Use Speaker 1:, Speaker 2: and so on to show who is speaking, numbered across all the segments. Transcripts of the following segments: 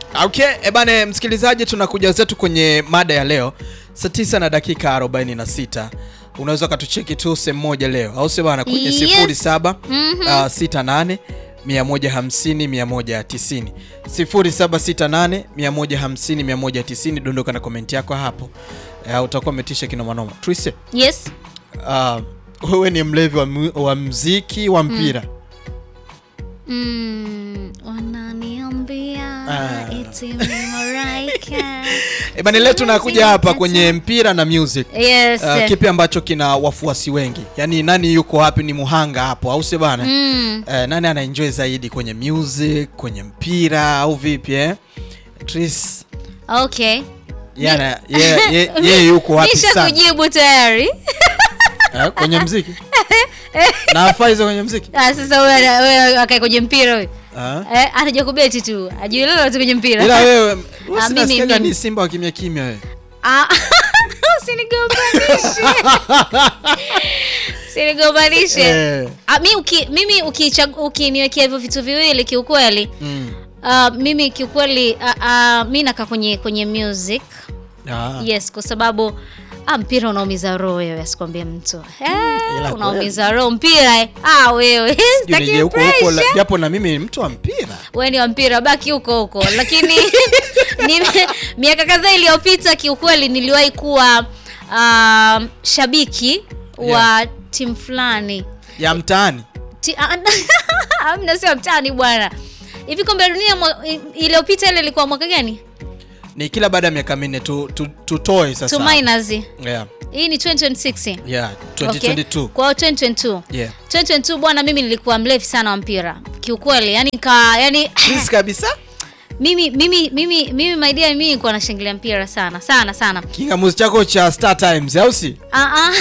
Speaker 1: Okay, ebane msikilizaji, tunakuja zetu kwenye mada ya leo saa 9 na dakika 46. Unaweza ukatucheki tu sehemu moja leo, au sio bana, kwenye
Speaker 2: Yes.
Speaker 1: 07
Speaker 2: Mhm.
Speaker 1: uh, 68 150 190 0768 150 190. Dondoka na komenti yako hapo, uh, utakuwa umetisha kinomanoma. Trise,
Speaker 2: Yes.
Speaker 1: uh, wewe ni mlevi wa, mu- wa mziki wa mpira
Speaker 2: Mm, wananiambia
Speaker 1: Ah.
Speaker 2: eti mimi maraika.
Speaker 1: ebane, leo tunakuja hapa kwenye mpira na music
Speaker 2: Yes.
Speaker 1: Uh, kipi ambacho kina wafuasi wengi yaani nani yuko wapi ni muhanga hapo au sio bana
Speaker 2: Mm.
Speaker 1: uh, nani anaenjoy zaidi kwenye music kwenye mpira au vipi eh? Tris
Speaker 2: Okay.
Speaker 1: yeye ana- yeye- yeye- yeye yuko wapi
Speaker 2: Nisha
Speaker 1: sana
Speaker 2: kujibu tayari.
Speaker 1: eh, kwenye mziki na afaa hizo kwenye mziki
Speaker 2: Ah, sasa wewe wewe akae kwenye mpira wewe.
Speaker 1: Ah.
Speaker 2: Eh, ataja kubeti tu. Ajui lolote kwenye mpira.
Speaker 1: ila wewe
Speaker 2: Ah, mimi-
Speaker 1: sinasikiaga
Speaker 2: mimi.
Speaker 1: ni simba wa kimya kimya wewe
Speaker 2: Ah, usinigombanishe. Usinigombanishe.
Speaker 1: Eh,
Speaker 2: Ah, mi uki, mimi ukichag- ukiniwekea hivyo vitu viwili kiukweli
Speaker 1: mm.
Speaker 2: uh, mimi kiukweli uh, uh, mi nakaa kwenye kwenye music
Speaker 1: Ah.
Speaker 2: yes kwa sababu ah, mpira unaumiza roho wewe asikwambie mtu
Speaker 1: Ila
Speaker 2: eh, unaumiza roho mpira eh. ah, wewe sitaki
Speaker 1: Sijui nije huko huko la-
Speaker 2: pressure.
Speaker 1: japo na mimi ni mtu wa mpira
Speaker 2: wewe ni wa mpira baki huko huko lakini nime- miaka kadhaa iliyopita kiukweli niliwahi kuwa uh, shabiki wa timu fulani
Speaker 1: ya mtaani
Speaker 2: Ti- ah, amna sio mtani bwana hivi kombe la dunia mwa- i- iliyopita ile ilikuwa mwaka gani
Speaker 1: ni kila baada ya miaka minne tu, tu, tutoe sasa
Speaker 2: to minus
Speaker 1: yeah.
Speaker 2: hii ni 2026
Speaker 1: Yeah,
Speaker 2: Okay.
Speaker 1: 2022
Speaker 2: kwa hiyo 2022
Speaker 1: yeah.
Speaker 2: 2022 bwana mimi nilikuwa mlevi sana wa mpira kiukweli yani ka yani
Speaker 1: Please kabisa
Speaker 2: mimi mimi mimi mimi my dear mimi nilikuwa nashangilia mpira sana sana sana
Speaker 1: kingamuzi chako cha Star Times au si?
Speaker 2: Ah, ah.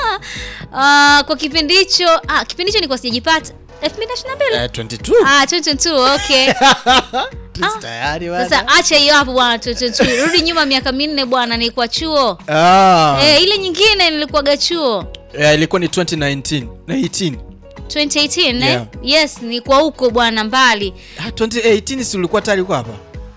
Speaker 2: Ah, kwa kipindi hicho ah, kipindi hicho nilikuwa sijajipata 2022
Speaker 1: Eh, 22.
Speaker 2: ah 2022 okay
Speaker 1: Please, tayari bwana.
Speaker 2: Sasa acha hiyo hapo bwana, tu- tu- tu- rudi nyuma miaka minne bwana, nilikuwa chuo
Speaker 1: Ah.
Speaker 2: eh, ile nyingine nilikuwaga chuo
Speaker 1: Eh, ilikuwa ni 2019 na 18.
Speaker 2: 2018 eh?
Speaker 1: Yeah.
Speaker 2: Yes, nilikuwa huko bwana mbali.
Speaker 1: Ah, 2018 si ulikuwa tayari uko hapa?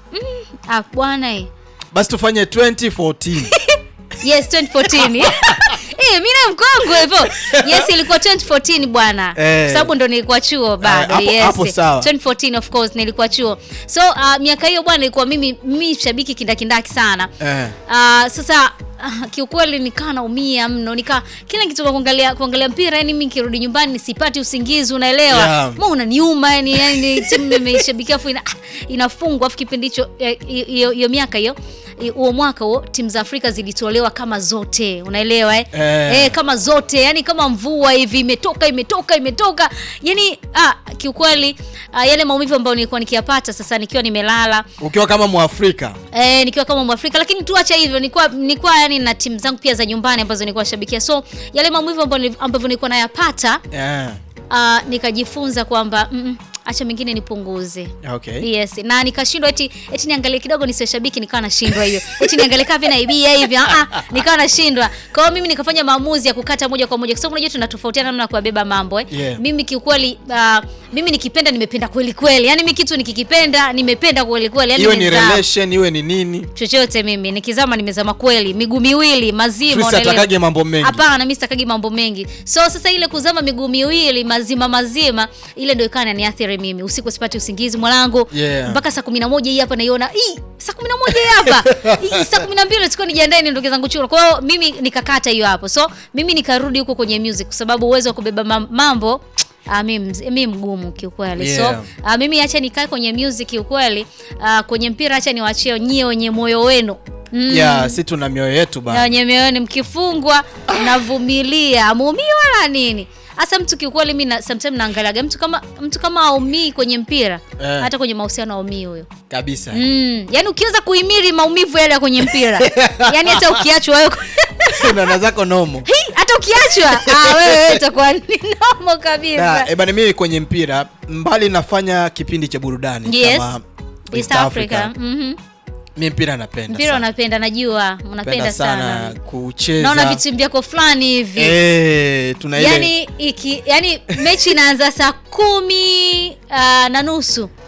Speaker 2: Ah bwana eh.
Speaker 1: Basi tufanye 2014.
Speaker 2: Yes, 2014. Eh, mimi na mkongwe hivyo. Yes, ilikuwa 2014 bwana.
Speaker 1: Eh.
Speaker 2: Sababu ndo nilikuwa chuo bado.
Speaker 1: hapo-
Speaker 2: yes.
Speaker 1: hapo sawa.
Speaker 2: 2014 of course nilikuwa chuo. So uh, miaka hiyo bwana ilikuwa mimi mimi shabiki kindakindaki sana.
Speaker 1: eh.
Speaker 2: Ah, sasa ah, kiukweli nikaa naumia mno nika kila kitu kwa kuangalia kuangalia mpira yani mimi nikirudi nyumbani sipati usingizi unaelewa
Speaker 1: Yeah.
Speaker 2: yeah. unaniuma yani yani timu nimeishabikia afu ina, ah, inafungwa afu kipindi hicho eh, hiyo hiyo miaka hiyo eh, huo mwaka huo timu za Afrika zilitolewa kama zote unaelewa eh?
Speaker 1: Eh.
Speaker 2: Eh, kama zote yani kama mvua hivi imetoka imetoka imetoka yani ah, kiukweli ah, yale maumivu ambayo nilikuwa nikiyapata sasa nikiwa nimelala
Speaker 1: Ukiwa kama Mwafrika.
Speaker 2: Eh, nikiwa kama Mwafrika lakini tuacha hivyo nilikuwa nilikuwa yani na timu zangu pia za nyumbani ambazo nilikuwa shabikia. So yale maumivu ambayo nili- ambavyo nilikuwa nayapata
Speaker 1: Eh.
Speaker 2: uh, nikajifunza kwamba mm, mm, acha mengine nipunguze.
Speaker 1: Okay.
Speaker 2: Yes, na nikashindwa eti eti niangalie kidogo nisiwe shabiki nikawa nashindwa hiyo. Eti niangalie kavi naibia hivi ah ah nikawa nashindwa. Kwa hiyo mimi nikafanya maamuzi ya kukata moja kwa moja kwa sababu unajua tunatofautiana namna ya kuyabeba mambo eh.
Speaker 1: Yeah.
Speaker 2: Mimi kiukweli uh, mimi nikipenda nimependa kweli kweli. Yaani mimi kitu nikikipenda nimependa kweli kweli. Yaani
Speaker 1: Iwe ni
Speaker 2: nimezama
Speaker 1: relation, iwe ni nini.
Speaker 2: chochote mimi nikizama nimezama kweli miguu miwili mazima
Speaker 1: Tris
Speaker 2: unaelewa?
Speaker 1: atakage mambo mengi.
Speaker 2: hapana mi sitakagi mambo mengi so sasa ile kuzama miguu miwili mazima mazima ile ndio ikawa inaniathiri mimi usiku sipati usingizi mwanangu
Speaker 1: Yeah.
Speaker 2: mpaka saa kumi na moja hii hapa naiona "Ii, saa kumi na moja hii hapa Ii, saa kumi na mbili sikuwa nijiandae niondoke zangu chuo kwa hiyo mimi nikakata hiyo hapo so mimi nikarudi huko kwenye music kwa sababu uwezo wa kubeba mam- mambo Ah, mi, mz- mi mgumu kiukweli
Speaker 1: Yeah.
Speaker 2: so ah, mimi acha nikae kwenye music kiukweli ah, kwenye mpira acha niwachie nyie wenye moyo wenu mm.
Speaker 1: Yeah, si tuna mioyo yetu
Speaker 2: na
Speaker 1: bana.
Speaker 2: wenye mioyoni mkifungwa navumilia amuumii wala nini hasa mtu kiukweli mi na- sometimes naangaliaga mtu kama mtu kama aumii kwenye mpira
Speaker 1: Eh.
Speaker 2: hata kwenye mahusiano aumii huyo
Speaker 1: Kabisa.
Speaker 2: mm. yaani ukiweza kuhimili maumivu yale ya kwenye mpira yaani hata ukiachwa wewe
Speaker 1: Unaona zako nomo.
Speaker 2: Hii, hata ukiachwa ah, wewe wewe itakuwa ni nomo kabisa
Speaker 1: Na, ebana mimi kwenye mpira mbali nafanya kipindi cha burudani
Speaker 2: Yes.
Speaker 1: kama
Speaker 2: East Africa Mhm.
Speaker 1: mi mpira napenda
Speaker 2: mpira
Speaker 1: sana.
Speaker 2: unapenda najua
Speaker 1: Napenda
Speaker 2: unapenda sana,
Speaker 1: sana kucheza
Speaker 2: naona vitimbi vyako fulani hivi
Speaker 1: Eh, tuna ile
Speaker 2: yani iki yani mechi inaanza saa kumi uh, na nusu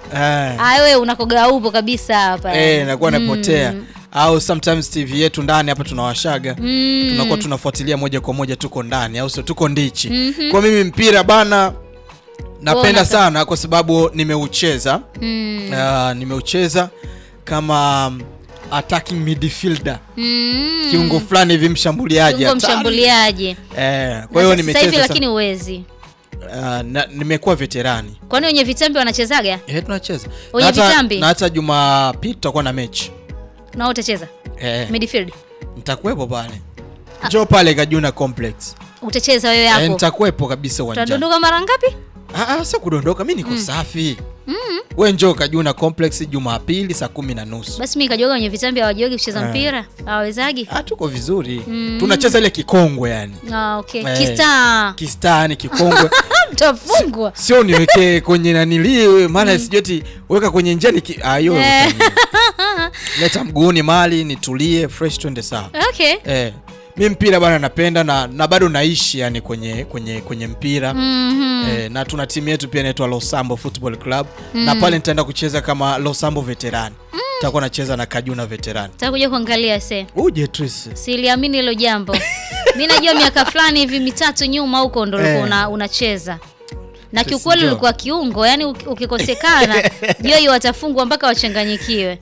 Speaker 1: Eh.
Speaker 2: Ah, wewe unakoga upo kabisa hapa.
Speaker 1: Eh, nakuwa napotea
Speaker 2: Mm.
Speaker 1: au sometimes TV yetu ndani hapa tunawashaga
Speaker 2: Mm.
Speaker 1: tunakuwa tunafuatilia moja kwa moja, tuko ndani au sio? Tuko ndichi.
Speaker 2: Mhm.
Speaker 1: Kwa mimi mpira bana napenda
Speaker 2: Bona-
Speaker 1: sana kwa sababu nimeucheza
Speaker 2: Mm.
Speaker 1: uh, nimeucheza kama um, attacking midfielder
Speaker 2: Mm.
Speaker 1: kiungo fulani hivi mshambuliaji
Speaker 2: Kiungo
Speaker 1: hatari.
Speaker 2: mshambuliaji.
Speaker 1: Eh, kwa hiyo
Speaker 2: Na sasa hivi
Speaker 1: nimecheza
Speaker 2: lakini
Speaker 1: sana.
Speaker 2: uwezi.
Speaker 1: Uh, na, nimekuwa veterani
Speaker 2: Kwani wenye vitambi wanachezaga?
Speaker 1: eh, tunacheza
Speaker 2: Wenye
Speaker 1: Na hata-
Speaker 2: vitambi?
Speaker 1: na hata Jumapili tutakuwa na mechi
Speaker 2: Na wewe utacheza?
Speaker 1: eh,
Speaker 2: Midfield.
Speaker 1: nitakuwepo pale njoo pale Kajuna Complex
Speaker 2: Utacheza wewe
Speaker 1: eh,
Speaker 2: hapo.
Speaker 1: nitakuwepo kabisa uwanjani
Speaker 2: Utadondoka mara ngapi?
Speaker 1: Ah, ah, sio kudondoka, mi niko safi. We njoo Kajuna Complex Jumapili saa kumi na nusu.
Speaker 2: Basi mimi kajoga wenye vitambi hawajogi kucheza
Speaker 1: Eh.
Speaker 2: mpira. Hawawezagi?
Speaker 1: Ah, tuko vizuri
Speaker 2: Mm.
Speaker 1: tunacheza ile kikongwe yani
Speaker 2: Ah, okay.
Speaker 1: Eh.
Speaker 2: Kista.
Speaker 1: kistaa ni kikongwe
Speaker 2: Mtafungwa.
Speaker 1: sio niwekee kwenye nanili maana sijoti weka kwenye njia ki... ah, hiyo
Speaker 2: Eh.
Speaker 1: utani. leta mguuni mali nitulie fresh twende sawa
Speaker 2: Okay.
Speaker 1: eh, mi mpira bana napenda na, na bado naishi yani kwenye kwenye kwenye mpira
Speaker 2: Mhm.
Speaker 1: Eh, na tuna timu yetu pia inaitwa Losambo Football Club na pale nitaenda kucheza kama Losambo veteran nitakuwa nacheza na Kajuna veteran
Speaker 2: Takuja kuangalia se.
Speaker 1: uje Tris
Speaker 2: Siliamini hilo jambo. Mimi najua miaka fulani hivi mitatu nyuma huko ndo ulikuwa
Speaker 1: Eh.
Speaker 2: una, unacheza. Na
Speaker 1: Sisi
Speaker 2: kiukweli
Speaker 1: ndio.
Speaker 2: ulikuwa kiungo, yani uki- ukikosekana joi watafungwa mpaka wachanganyikiwe.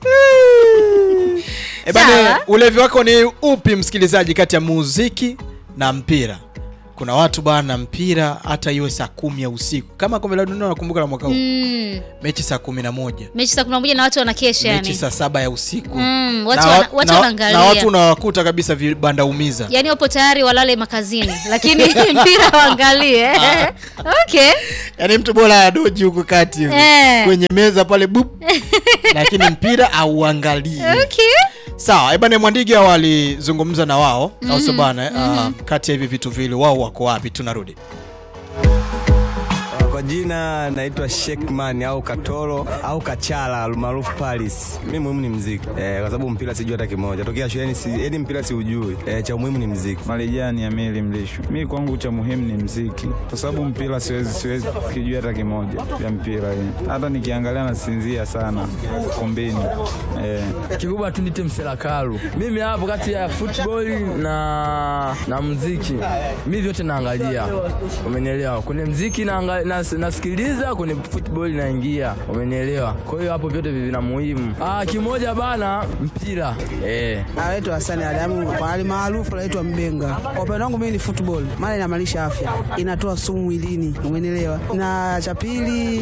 Speaker 1: E bane,
Speaker 2: Sawa.
Speaker 1: ulevi wako ni upi msikilizaji, kati ya muziki na mpira? Kuna watu bana, mpira hata iwe saa kumi ya usiku, kama kombe la dunia nakumbuka la mwaka huu
Speaker 2: Mm.
Speaker 1: mechi saa kumi na moja
Speaker 2: Mechi saa kumi na moja na watu wanakesha
Speaker 1: mechi
Speaker 2: yani.
Speaker 1: saa saba ya usiku
Speaker 2: Mm, watu
Speaker 1: na,
Speaker 2: wana-
Speaker 1: wa-
Speaker 2: watu
Speaker 1: na,
Speaker 2: wanaangalia.
Speaker 1: na watu unawakuta kabisa vibanda umiza
Speaker 2: Yaani wapo tayari walale makazini lakini mpira waangalie. okay.
Speaker 1: yaani mtu bora adoji huko kati hivi,
Speaker 2: Eh.
Speaker 1: kwenye meza pale bup lakini mpira auangalie
Speaker 2: Okay.
Speaker 1: sawa ebane mwandiga walizungumza na wao au sio bana ah, kati ya hivi vitu vile wao wako wapi tunarudi
Speaker 3: Kwa jina naitwa Shekman au Katoro au Kachala almaarufu Paris. Mimi muhimu ni mziki eh, kwa sababu mpira sijui hata kimoja tokea shuleni, si yani mpira siujui eh, cha muhimu ni mziki.
Speaker 4: Marijani ya mili mlisho. Mi kwangu cha muhimu ni mziki, kwa sababu mpira siwezi siwezi kijua hata kimoja vya mpira hii. Hata nikiangalia nasinzia sana kumbini eh.
Speaker 5: kikubwa tu nite mselakalu mimi hapo kati ya football na na muziki mi vyote naangalia umenielewa kwenye mziki naanga- nas- nasikiliza kwenye football naingia umenielewa kwa hiyo hapo vyote vina muhimu ah, kimoja bana mpira eh.
Speaker 6: Anaitwa Hasani Adamu, kwa hali maarufu anaitwa Mbenga. Kwa upande wangu mimi ni football, maana inamaanisha afya, inatoa sumu mwilini, umenielewa? Na cha pili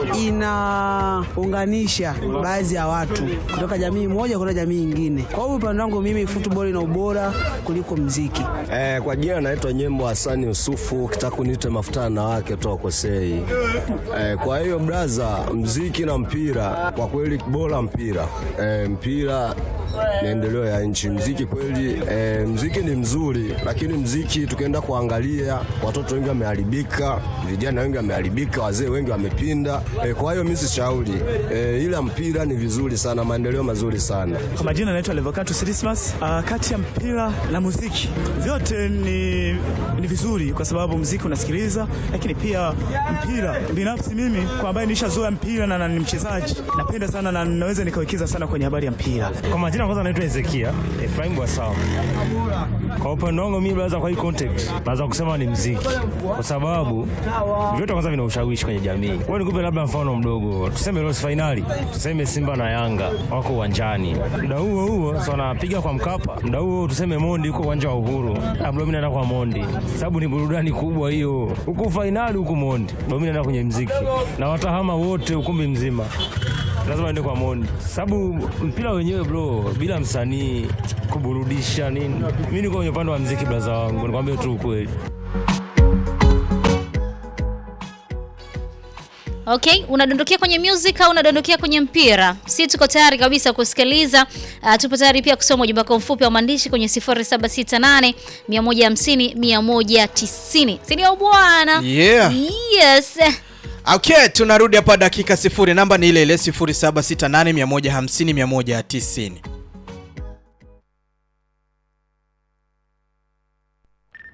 Speaker 6: inaunganisha baadhi ya watu kutoka jamii moja kwenda jamii nyingine. Kwa hiyo upande wangu mimi football ina ubora kuliko mziki.
Speaker 7: Eh, kwa jina naitwa Nyembo Hasani Yusufu, ukitaka kuniita mafuta na wake toa kosei. Eh, kwa hiyo braza, mziki na mpira kwa kweli bora mpira. Eh, mpira ni endeleo ya nchi. Mziki kweli, eh, mziki ni mzuri, lakini mziki tukienda kuangalia, watoto wengi wameharibika, vijana wengi wameharibika, wazee wengi wamepinda. Eh, kwa hiyo mimi sishauri, eh, ila mpira ni vizuri sana, maendeleo mazuri sana.
Speaker 8: Kwa majina naitwa Levocatus Dismas. Uh, kati ya mpira na muziki vyote ni, ni vizuri kwa sababu muziki unasikiliza, lakini pia mpira binafsi mimi kwa ambaye nishazoea mpira na, na ni mchezaji napenda sana na naweza nikawekeza sana kwenye habari ya mpira.
Speaker 9: Kwa majina kwanza naitwa Ezekia Efraim Bwasawa. Kwa upande wangu mimi naweza kwa hii context naweza kusema ni mziki, kwa sababu vyote kwanza vina ushawishi kwenye jamii. Wewe nikupe labda mfano mdogo, tuseme Rose finali, tuseme Simba na Yanga wako uwanjani, muda huo huo so wanapiga kwa Mkapa, muda huo tuseme Mondi yuko uwanja wa Uhuru, labda mimi naenda kwa Mondi, sababu ni burudani kubwa hiyo, huku finali huku Mondi, ndio mimi naenda kwenye mziki na watahama wote ukumbi mzima lazima ende kwa Mondi, sababu mpira wenyewe bro, bila msanii kuburudisha nini. Mimi niko kwenye upande wa mziki, blaza wangu, nikwambie tu ukweli.
Speaker 2: Okay, unadondokea kwenye music au unadondokea kwenye mpira? Si tuko tayari kabisa kusikiliza. Uh, tupo tayari pia kusoma ujumbe wako mfupi wa maandishi kwenye 0768 150 190. Si ndio bwana?
Speaker 1: Yeah.
Speaker 2: Yes.
Speaker 1: Okay, tunarudi hapa dakika sifuri. Namba ni ile ile 0768 150 190.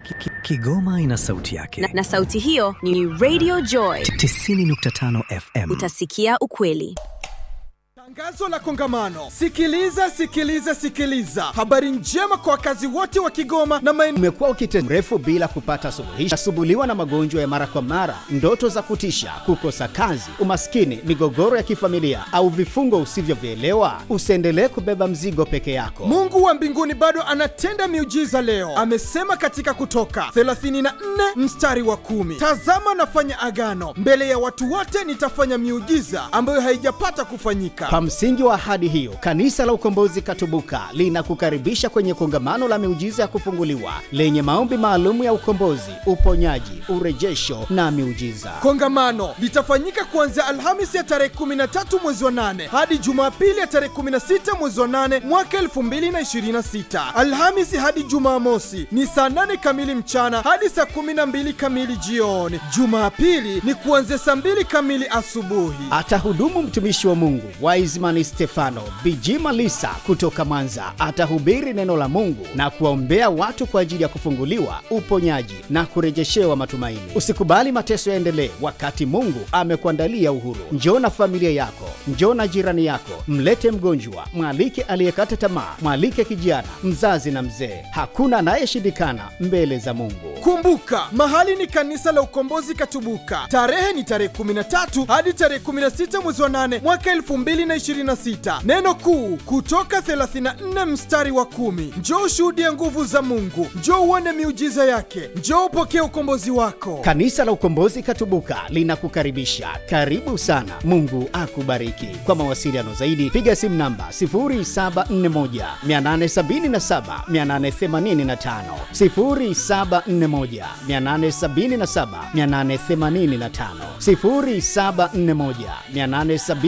Speaker 10: Kigoma ina sauti yake
Speaker 11: na, na sauti hiyo ni Radio Joy
Speaker 10: 90.5 FM.
Speaker 11: Utasikia ukweli.
Speaker 1: Tangazo la kongamano. Sikiliza, sikiliza, sikiliza. Habari njema kwa wakazi wote wa Kigoma na maeneo.
Speaker 12: Umekuwa ukite mrefu bila kupata suluhisho, nasumbuliwa na magonjwa ya mara kwa mara, ndoto za kutisha, kukosa kazi, umaskini, migogoro ya kifamilia au vifungo usivyovielewa? Usiendelee kubeba mzigo peke yako.
Speaker 1: Mungu wa mbinguni bado anatenda miujiza leo. Amesema katika Kutoka 34 mstari wa kumi, tazama nafanya agano mbele ya watu wote, nitafanya miujiza ambayo haijapata kufanyika.
Speaker 12: Kwa msingi wa ahadi hiyo, Kanisa la Ukombozi Katubuka linakukaribisha kwenye kongamano la miujiza ya kufunguliwa lenye maombi maalum ya ukombozi, uponyaji, urejesho na miujiza.
Speaker 1: Kongamano litafanyika kuanzia Alhamisi ya tarehe 13 mwezi wa 8 hadi Jumapili ya tarehe 16 mwezi wa 8 mwaka 2026. Alhamisi hadi Jumamosi ni saa 8 kamili mchana hadi saa 12 kamili jioni. Jumapili ni kuanzia saa 2 kamili asubuhi.
Speaker 12: Atahudumu mtumishi wa Mungu Wiseman Stefano Bijima Lisa kutoka Mwanza. Atahubiri neno la Mungu na kuwaombea watu kwa ajili ya kufunguliwa, uponyaji na kurejeshewa matumaini. Usikubali mateso yaendelee wakati Mungu amekuandalia uhuru. Njoo na familia yako, njoo na jirani yako, mlete mgonjwa, mwalike aliyekata tamaa, mwalike kijana, mzazi na mzee. Hakuna anayeshindikana mbele za Mungu.
Speaker 1: Kumbuka, mahali ni kanisa la Ukombozi Katubuka. Tarehe ni tarehe 13 hadi tarehe 16 mwezi wa 8 mwaka 2026. Neno kuu kutoka 34 mstari wa kumi. Njoo ushuhudie nguvu za Mungu, njoo uone miujiza yake, njoo upokee ukombozi wako.
Speaker 12: Kanisa la Ukombozi Katubuka linakukaribisha. Karibu sana. Mungu akubariki. Kwa mawasiliano zaidi piga simu namba 0741 877 885, 0741 877 885, 0741 877